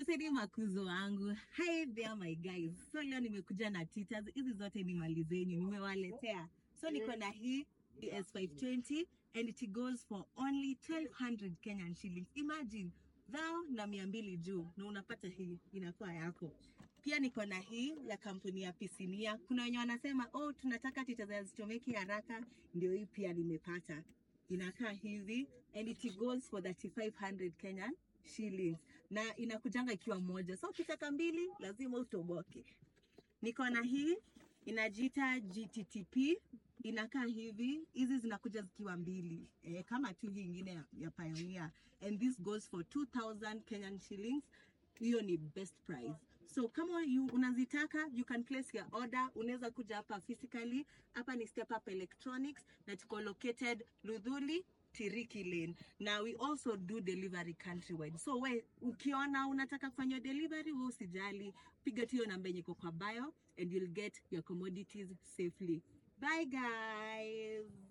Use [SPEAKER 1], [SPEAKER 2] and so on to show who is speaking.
[SPEAKER 1] Asanteni makuzo wangu. Hi there my guys. So leo nimekuja na titas. Hizi zote ni mali zenyu nimewaletea. So niko na hii S520 and it goes for only 1200 Kenyan shillings. Imagine thou na mia mbili juu na unapata hii inakuwa yako. Pia niko na hii ya kampuni ya Pisinia. Kuna wenye wanasema oh, tunataka titas hazichomeki haraka, ndio hii pia nimepata. Inakaa hivi and it goes for 3500 Kenyan shillings na inakujanga ikiwa moja, so ukitaka mbili lazima utoboke. Niko na hii inajiita GTTP, inakaa hivi. Hizi zinakuja zikiwa mbili e, kama tu hii ingine ya, ya Pioneer and this goes for 2000 Kenyan shillings. Hiyo ni best price. So kama you, unazitaka you can place your order. Unaweza kuja hapa physically. Hapa ni Step Up Electronics na tuko located Ludhuli Tiriki Lane. Na we also do delivery countrywide. So we ukiona unataka kufanya delivery, wewe usijali, piga tu hiyo namba yenye iko kwa bio and you'll get your commodities safely. Bye guys.